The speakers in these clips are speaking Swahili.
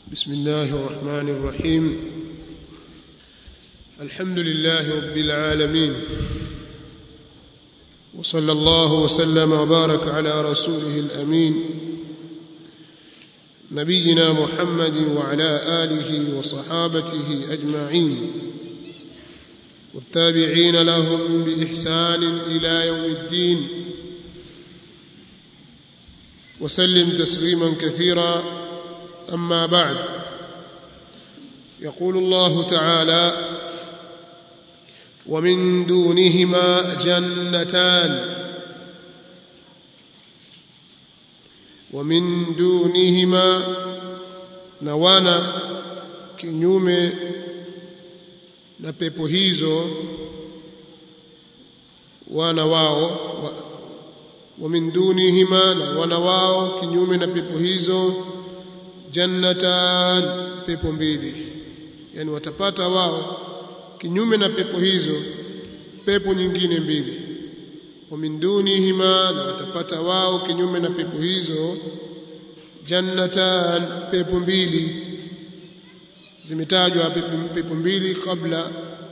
بسم الله الرحمن الرحيم الحمد لله رب العالمين وصلى الله وسلم وبارك على رسوله الامين نبينا محمد وعلى اله وصحابته اجمعين والتابعين لهم باحسان الى يوم الدين وسلم تسليما كثيرا اما بعد يقول الله تعالى ومن دونهما جنتان ومن دونهما نوانا kinyume na pepo hizo wana wao wa, wa min dunihima na wana wao kinyume na pepo hizo jannatan pepo mbili yani watapata wao kinyume na pepo hizo pepo nyingine mbili wa min dunihima na watapata wao kinyume na pepo hizo jannatan pepo mbili zimetajwa pepo, pepo mbili kabla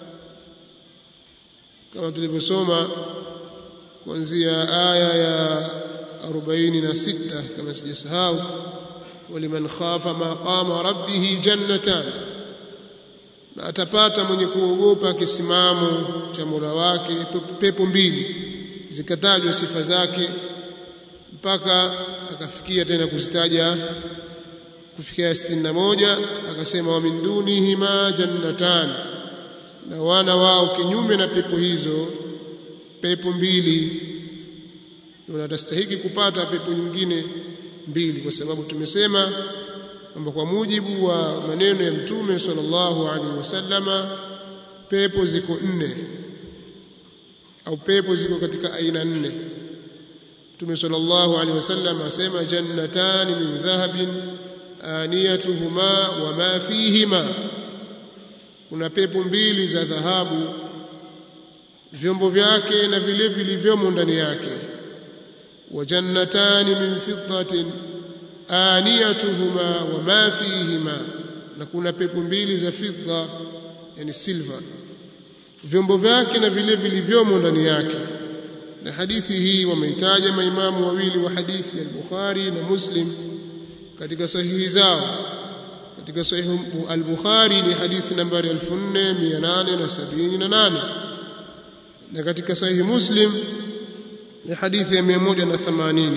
kama tulivyosoma kuanzia aya ya 46 kama sijasahau waliman khafa maqama rabbih jannatan na atapata mwenye kuogopa kisimamo cha Mola wake pepo mbili zikatajwa sifa zake mpaka akafikia tena kuzitaja kufikia 61 akasema wa min dunihima jannatan na wana wao kinyume na pepo hizo pepo mbili wanastahili kupata pepo nyingine mbili kwa sababu tumesema kwamba kwa mujibu wa maneno ya mtume sallallahu alaihi wasallama pepo ziko nne au pepo ziko katika aina nne mtume sallallahu alaihi wasallam asema jannatani min dhahabin aniyatuhuma wa ma fihima kuna pepo mbili za dhahabu vyombo vyake na vile vilivyomo ndani yake wa jannatani min fiddatin aniyatuhuma wa ma fihima na kuna pepo mbili za fidda yani silver vyombo vyake na vile vilivyomo ndani yake na hadithi hii wameitaja maimamu wawili wa hadithi al-Bukhari na Muslim katika sahihi zao katika sahihi al-Bukhari ni hadithi nambari 4878 na katika sahihi Muslim ni hadithi ya 180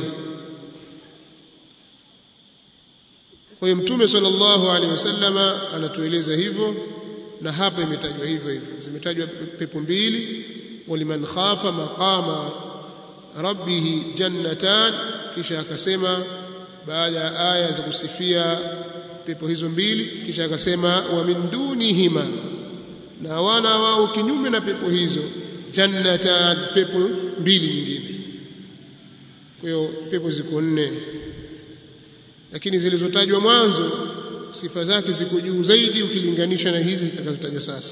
kwa hiyo mtume sallallahu alaihi wasallama anatueleza hivyo na hapa imetajwa hivyo hivyo zimetajwa pepo mbili waliman khafa maqama rabbih jannatan kisha akasema baada ya aya za kusifia pepo hizo mbili kisha akasema wa min dunihima na wana wao kinyume na pepo hizo jannatan pepo mbili nyingine kwa hiyo pepo ziko nne lakini zilizotajwa mwanzo sifa zake ziko juu zaidi ukilinganisha na hizi zitakazotajwa sasa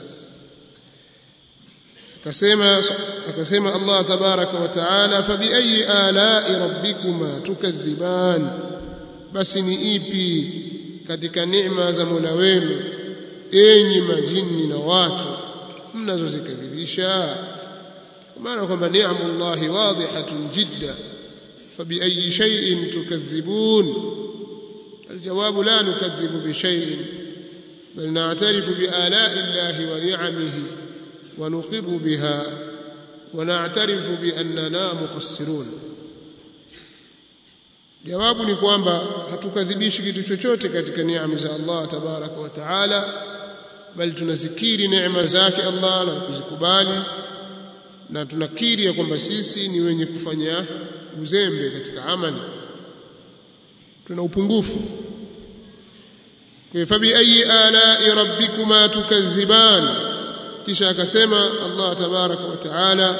akasema akasema Allah tabaraka wa taala fabi ayi ala'i rabbikuma tukadhiban basi ni ipi katika neema za Mola wenu enyi majini na watu mnazozikadhibisha maana kwamba ni'amullahi wadihatun jidda fabi ayi shay'in tukadhibun الجواب لا نكذب بشيء بل نعترف بآلاء الله ونعمه ونقر بها ونعترف بأننا مقصرون jawabu ni kwamba hatukadhibishi kitu chochote katika neema za Allah tabaraka wa taala bali tunazikiri neema zake Allah na kuzikubali na tunakiri ya kwamba sisi ni wenye kufanya uzembe katika amali tuna upungufu kwa fabi ayi ala'i rabbikuma tukadhiban kisha akasema Allah tabaraka wa taala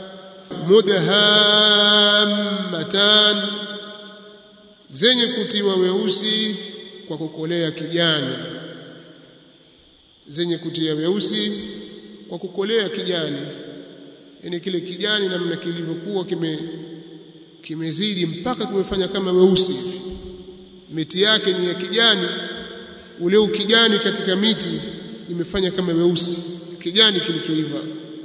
mudhammatan zenye kutiwa weusi kwa kukolea kijani zenye kutia weusi kwa kukolea kijani yani kile kijani namna kilivyokuwa kime kimezidi mpaka kumefanya kama weusi hivi miti yake ni ya kijani ule ukijani katika miti imefanya kama weusi kijani kilichoiva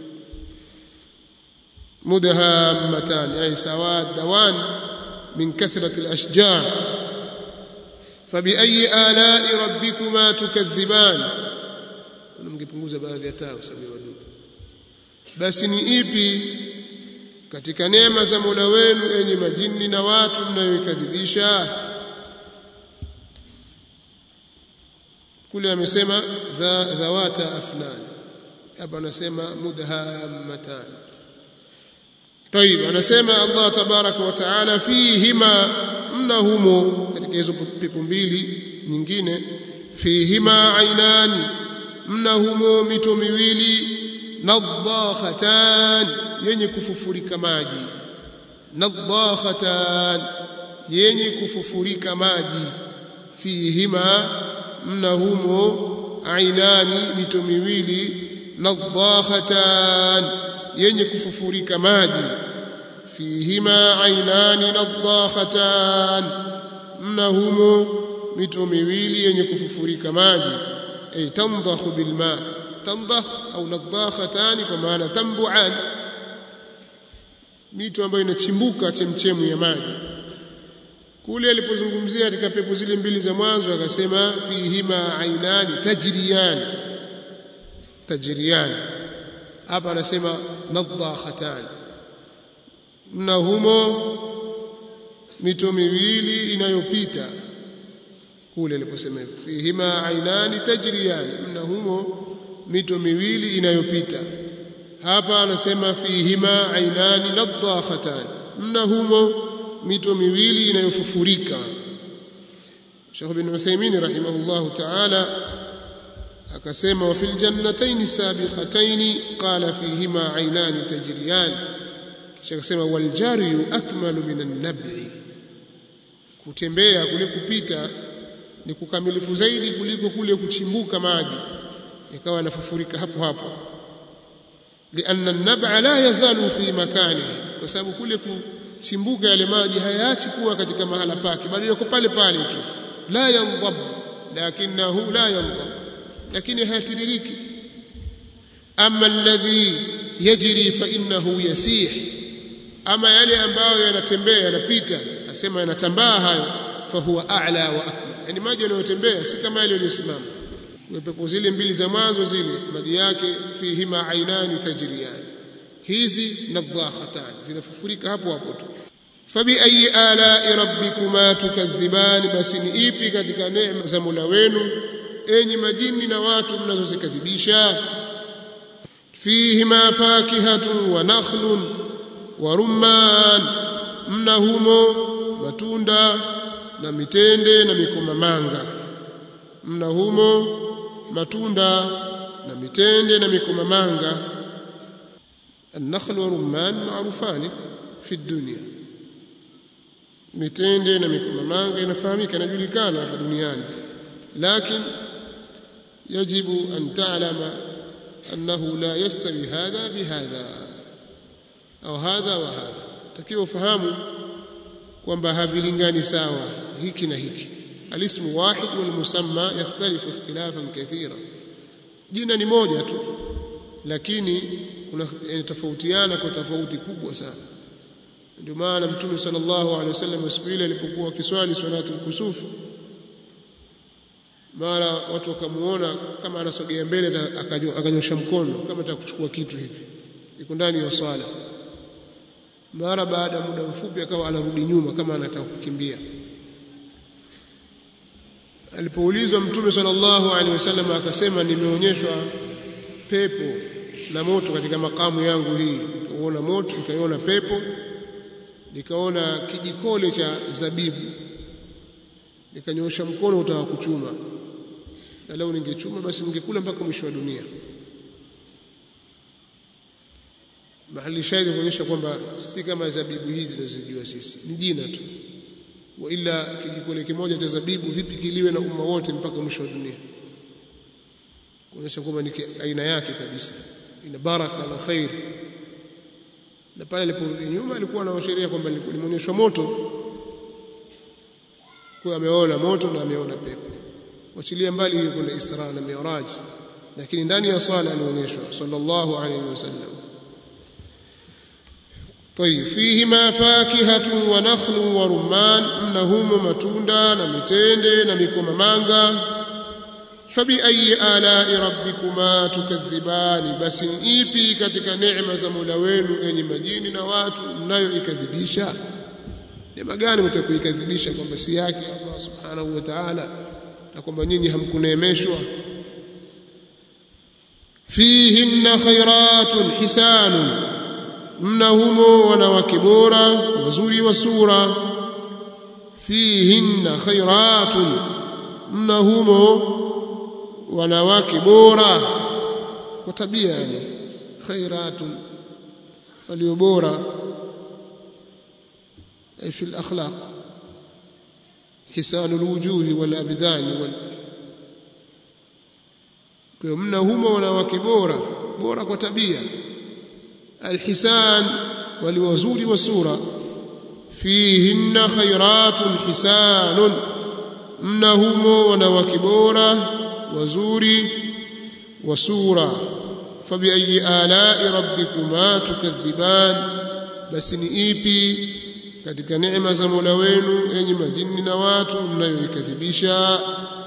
مدهامتان يعني سواد دوان من كثرة الأشجار فبأي آلاء ربكما تكذبان mngepunguza baadhi ya taa usabi wadudu basi ni ipi katika neema za Mola wenu enyi majini na watu mnayoikadhibisha kule amesema dhawata afnan hapa anasema mudhammatan طيب anasema Allah tabaraka wa taala fihima mnahumo katika hizo pepo mbili nyingine fihima ainani mnahumo mito miwili nadhakhatan yenye kufufurika maji nadhakhatan yenye kufufurika maji fihima mnahumo ainani mito miwili nadhakhatan yenye kufufurika maji fihima ainani nadhakhatan mnahumo mito miwili yenye kufufurika maji ay tandakhu bilma tandakh au nadhakhatan kwa maana tambuan mito ambayo inachimbuka chemchemu ya maji kule alipozungumzia katika pepo zile mbili za mwanzo akasema fihima ainani tajriyan tajriyan hapa anasema nadhakhatan na humo mito miwili inayopita kule aliposema fihima ainani tajriyan na humo mito miwili inayopita hapa anasema fihima ainani nadhakhatan na humo mito miwili inayofufurika Sheikh bin Uthaymeen rahimahullahu ta'ala akasema wa fil jannatayn sabiqatayn qala fihima aynani tajriyan kisha akasema wal jariyu akmalu min an-nab'i kutembea kule kupita ni kukamilifu zaidi kuliko kule kuchimbuka maji ikawa yanafufurika hapo hapo lianna an-nab'a la yazalu fi makani kwa sababu kule kuchimbuka yale maji hayaachi kuwa katika mahala pake bali yako pale pale tu la yanḍab lakinahu la yanḍab lakini hayatiririki ama alladhi yajri fa innahu yasih ama yale ambayo yanatembea yanapita asema yanatambaa hayo fa huwa a'la wa akmal yani maji yanayotembea si kama yale yaliyosimama pepo zile mbili za mwanzo zile maji yake fihima ainani tajriyan hizi nadhakhatan zinafufurika hapo hapo tu fabi ayi ala'i rabbikuma tukadhiban basi ni ipi katika neema za Mola wenu enyi majini na watu mnazozikadhibisha fihima fakihatu wa nakhlun wa rumman mna humo matunda na mitende na mikomamanga mna humo matunda na mitende na mikomamanga النخل والرمان معروفان في الدنيا mitende na mikomamanga inafahamika inajulikana hapa duniani lakini yajibu an ta'lama annahu la yastawi hadha bihadha au hadha wa hadha takiwa ufahamu kwamba havilingani sawa hiki na hiki alismu wahid wal musamma yakhtalifu ikhtilafan kathira jina ni moja tu lakini kuna tofautiana kwa tofauti kubwa sana ndio maana mtume sallallahu alaihi wasallam siku ile alipokuwa kiswali salatu kusufu mara watu wakamuona kama anasogea mbele akanyosha mkono kama ataka kuchukua kitu hivi iko ndani ya swala mara baada ya muda mfupi akawa anarudi nyuma kama anataka kukimbia alipoulizwa mtume sallallahu alaihi wasallam akasema nimeonyeshwa pepo na moto katika makamu yangu hii nikaona moto nikaiona pepo nikaona kijikole cha zabibu nikanyosha mkono utaka kuchuma na leo ningechuma basi ningekula mpaka mwisho wa dunia mahali shahidi kuonyesha kwamba si kama zabibu hizi tunazojua sisi ni jina tu wa ila kijikole kimoja cha zabibu vipi kiliwe na umma wote mpaka mwisho wa dunia kuonyesha kwamba ni aina yake kabisa ina baraka na khair na pale aliporudi nyuma alikuwa anaashiria kwamba limeonyeshwa moto kwa ameona moto na ameona pepo wachilia mbali hiyo kuna Isra na Mi'raj lakini ndani ya swala alionyeshwa sallallahu alayhi wasallam طيب فيهما فاكهة ونخل ورمان منهما matunda na mitende na mikomamanga fabiayi alai rabbikuma tukadhibani basi ni ipi katika neema za Mola wenu enyi majini na watu mnayoikadhibisha neema gani mtakuikadhibisha kwamba si yake Allah subhanahu wa ta'ala na kwamba nyinyi hamkuneemeshwa fihinna khairatun hisanun mna humo wanawake bora wazuri wa sura fihinna khairatun mna humo wanawake bora kwa tabia yani khairatun walio bora ay fi al-akhlaq hisan al-wujuh wal abdan wal kwa mna humo wanawake bora bora kwa tabia alhisan waliwazuri wa sura fihinna khairatun hisanun mna humo wanawake bora wazuri wa sura fabiayi alai rabbikuma tukadhiban basi ni ipi katika neema za Mola wenu enyi majini na watu mnayoikadhibisha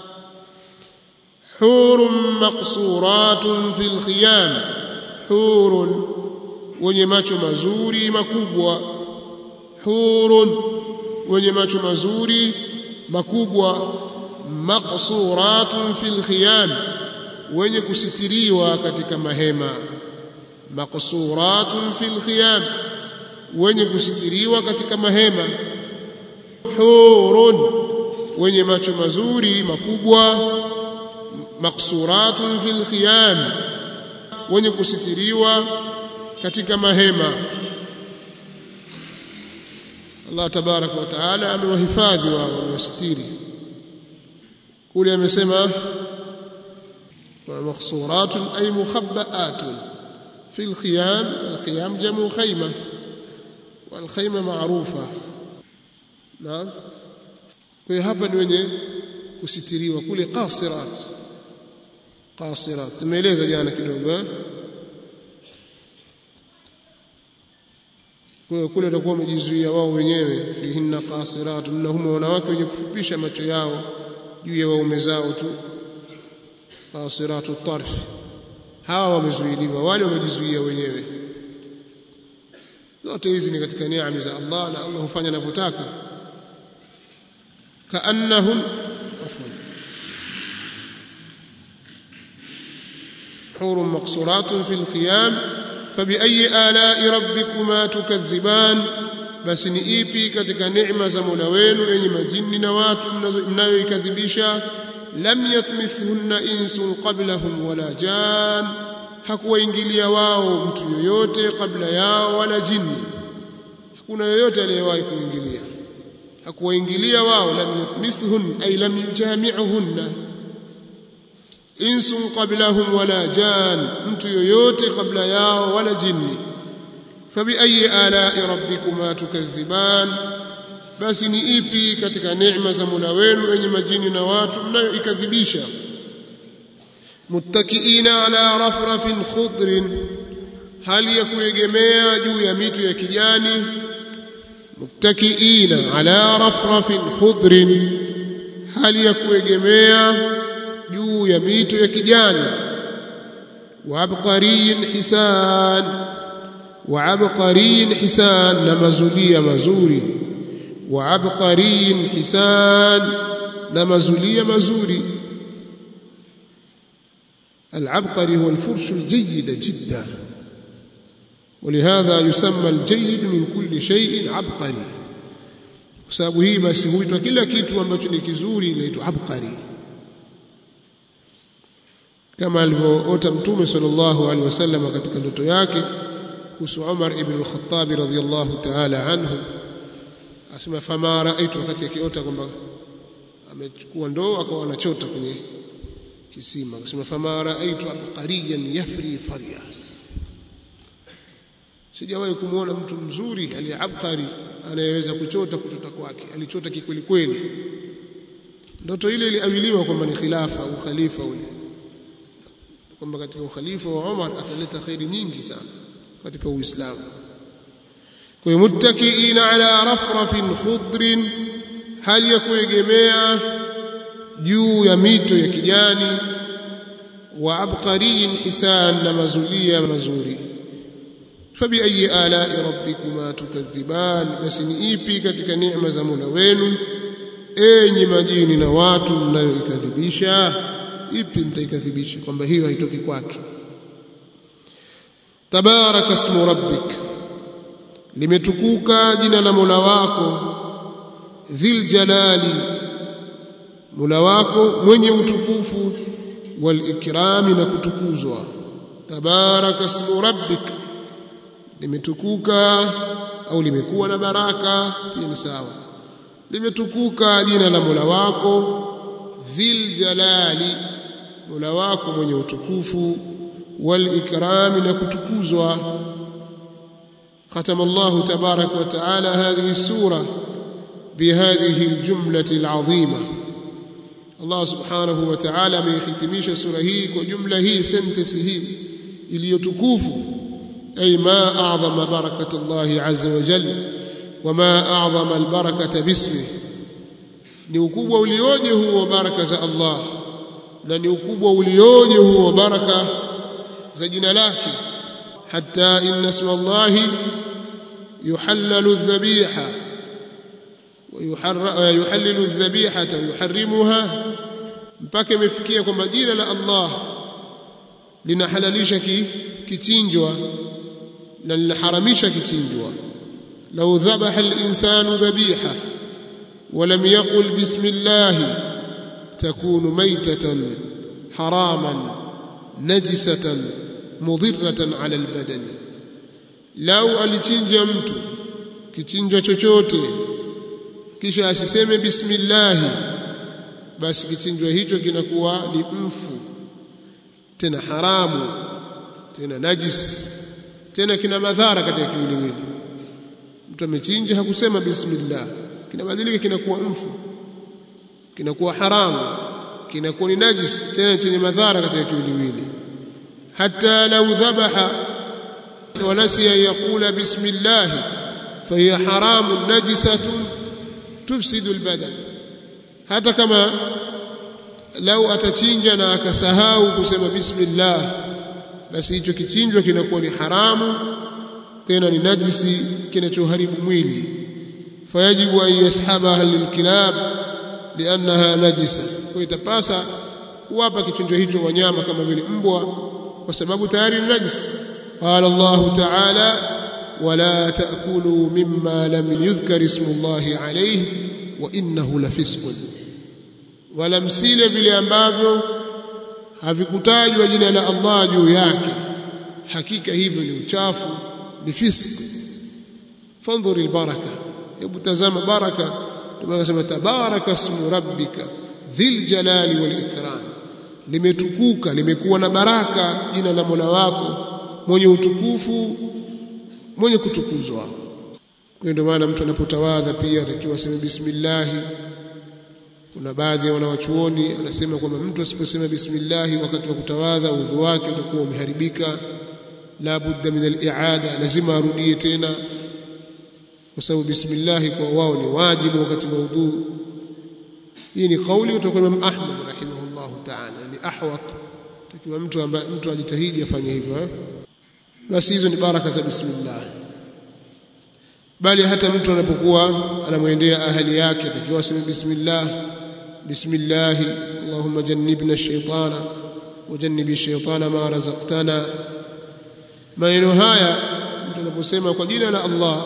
hurun maqsuratun fil khiyam hurun wenye macho mazuri makubwa hurun wenye macho mazuri makubwa maqsuratun fil khiyam wenye kusitiriwa katika mahema maqsuratun fil khiyam wenye kusitiriwa katika mahema hurun wenye macho mazuri makubwa maqsuratun fil khiyam wenye kusitiriwa katika mahema Allah tabaraka wa taala amewahifadhi wao wamewasitiri kule amesema maqsuratun ay mukhabbaatun fi alkhiyam alkhiyam jamu khayma والخيمه معروفه نعم kwa hapa ni wenye kusitiriwa kule qasirat qasirat tumeeleza jana kidogo eh kwa kule watakuwa wamejizuia wao wenyewe fihinna qasirat innahum wanawake wenye kufupisha macho yao juu ya waume zao tu qasiratu tarf hawa wamezuiliwa wale wamejizuia wenyewe zote hizi ni katika neema za Allah na Allah hufanya anavyotaka kaannahum afwan حور مقصورات في الخيام فبأي آلاء ربكما تكذبان basi ni ipi katika neema za Mola wenu yenye majini na watu mnayoikadhibisha lam yatmithunna insun qablahum wala jan hakuwaingilia wao mtu yoyote kabla yao wala jini hakuna yoyote aliyewahi kuingilia hakuwaingilia wao lam yatmithhun ay lam yujami'uhunna insun qablahum wala jan mtu yoyote kabla yao wala jini fabiayi alai rabbikuma tukadhiban basi ni ipi katika neema za Mola wenu yenye majini na watu mnayoikadhibisha muttakiina ala rafrafin khudrin hali ya kuegemea juu ya mito ya kijani muttakiina ala rafrafin khudrin hali ya kuegemea juu ya mito ya kijani wa abqariyin hisan wa abqariyin hisan na mazulia mazuri wa abqariyin hisan na mazulia mazuri العبقري هو الفرش الجيد جدا ولهذا يسمى الجيد من كل شيء عبقري sababu hii basi huitwa kila kitu ambacho ni kizuri inaitwa abqari kama alivyoota mtume sallallahu alaihi wasallam katika ndoto yake kuhusu Umar ibn al-Khattab radhiyallahu ta'ala anhu asema fama raaitu wakati akiota kwamba amechukua ndoo akawa anachota kwenye kisima akasema fama raaitu abqariyan yafri farya sijawahi kumwona mtu mzuri aliyeabqari anayeweza kuchota kuchota kwake alichota kikweli kweli ndoto ile iliawiliwa kwamba ni khilafa au khalifa ule kwamba katika ukhalifa wa Umar ataleta khairi nyingi sana katika Uislamu kwa hiyo muttakiina ala rafrafin khudrin hali ya kuegemea juu ya mito ya kijani wa abqariyin hisan na mazulia mazuri fabi ayi alai rabbikuma tukadhiban basi ni ipi katika neema za Mola wenu enyi majini na watu mnayoikadhibisha ipi mtaikadhibisha kwamba hiyo haitoki kwake tabaraka ismu rabbik limetukuka jina la Mola wako dhil jalali Mola wako mwenye utukufu wal ikrami na kutukuzwa tabaraka ismu rabbik limetukuka au limekuwa na baraka pia ni sawa limetukuka jina la Mola wako dhil jalali Mola wako mwenye utukufu wal ikrami na kutukuzwa ختم الله تبارك وتعالى هذه السورة بهذه الجملة العظيمة الله سبحانه وتعالى ميختميش سورة هي وجملة هي سنتس هي iliyotukufu أي ما أعظم بركة الله عز وجل وما أعظم البركة باسمه ni ukubwa ulioje huo baraka za Allah na ni ukubwa ulioje huo baraka za jina lake hatta inna isma Allah yuhallalu adh-dhabiha wa yuhallilu adh-dhabihata wa yuharrimuha mpaka imefikia kwamba jina la Allah linahalalisha kichinjwa na linaharamisha kichinjwa law dhabaha al-insanu dhabiha ولم يقل بسم الله تكون ميتة حراما نجسة مضرة على البدن لو alichinja mtu kichinjwa chochote kisha asiseme bismillah basi kichinjwa hicho kinakuwa ni mfu tena haramu tena najis tena kina madhara katika kiwiliwili mtu amechinja hakusema bismillah kinabadilika kinakuwa mfu kinakuwa haramu kinakuwa ni najis tena chenye madhara katika kiwiliwili hata lau dhabaha wa nasiya yaqula bismillah fahiya haramun najisatun tufsidu albadan hata kama lau atachinja na akasahau kusema bismillah basi hicho kichinjwa kinakuwa ni haramu tena ni najisi kinachoharibu mwili فيجب أن يسحبها للكلاب لأنها نجسة ويتپasa kuwapa kichinjo hicho wanyama kama vile mbwa kwa sababu tayari ni najis qala Allah ta'ala wala ta'kulu mimma lam yudhkar ismu Allah alayhi wa innahu lafisqun wala msile vile ambavyo havikutajwa jina la Allah juu yake hakika hivyo ni uchafu ni fisk fandhuri albaraka hebu tazama baraka tunasema tabaraka ismu rabbika dhil jalali wal ikram limetukuka limekuwa na baraka jina la Mola wako mwenye utukufu mwenye kutukuzwa kwa ndio maana mtu anapotawadha pia atakiwa aseme bismillah kuna baadhi ya wanawachuoni anasema kwamba mtu asiposema bismillah wakati wa kutawadha udhu wake utakuwa umeharibika la budda min al-i'ada lazima arudie tena kwa sababu bismillah kwa wao ni wajibu wakati wa udhu hii ni kauli kutoka Imam Ahmad rahimahullah ta'ala ni ahwat takiwa mtu ambaye mtu ajitahidi afanye hivyo eh? basi hizo ni baraka za bismillah bali hata mtu anapokuwa anamwendea ahali yake atakiwa aseme bismillah bismillah allahumma jannibna ash-shaytana wajannibi ash-shaytana ma razaqtana maneno haya mtu anaposema kwa jina la Allah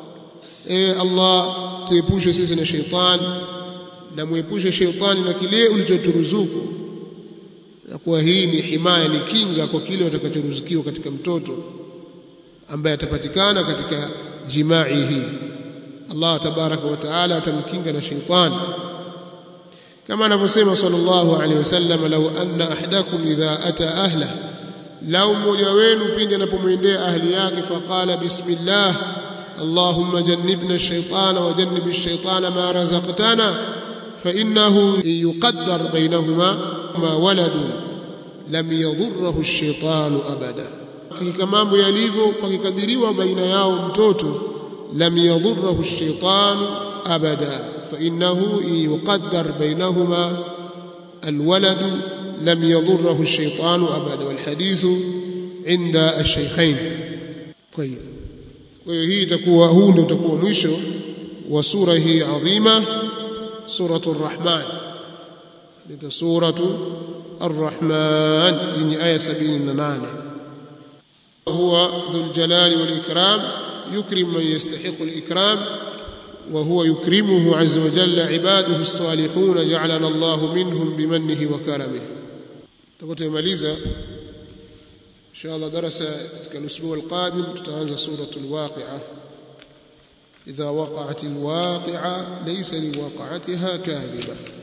e Allah tuepushe sisi na shaytan na muepushe shaytani na kile ulichoturuzuku na kuwa hii ni himaya ni kinga kwa kile watakachoruzukiwa katika mtoto ambaye atapatikana katika jimai hii Allah tabaraka wa taala atamkinga na shaytani kama anavyosema sallallahu alaihi wasallam law anna ahadakum idha ata ahla lau mmoja wenu pindi anapomwendea ahli yake faqala bismillah اللهم جنبنا الشيطان وجنب الشيطان ما رزقتنا فإنه يقدر بينهما ما ولد لم يضره الشيطان أبدا hakika mambo yalivyo pakikadiriwa baina yao mtoto lam yadhurruhu ash-shaytan abada fa innahu yuqaddar bainahuma alwalad lam yadhurruhu ash-shaytan abada wal hadithu inda ash-shaykhain طيب kwa hiyo hii itakuwa huu ndio utakuwa mwisho wa sura hii adhima suratu ar-rahman ndio suratu ar-rahman yenye aya 78 هو ذو الجلال والإكرام يكرم من يستحق الإكرام وهو يكرمه عز وجل عباده الصالحون جعلنا الله منهم بمنه وكرمه تقول ماليزا إن شاء الله درس الأسبوع القادم تتنزل سورة الواقعة إذا وقعت الواقعة ليس لوقعتها كاذبة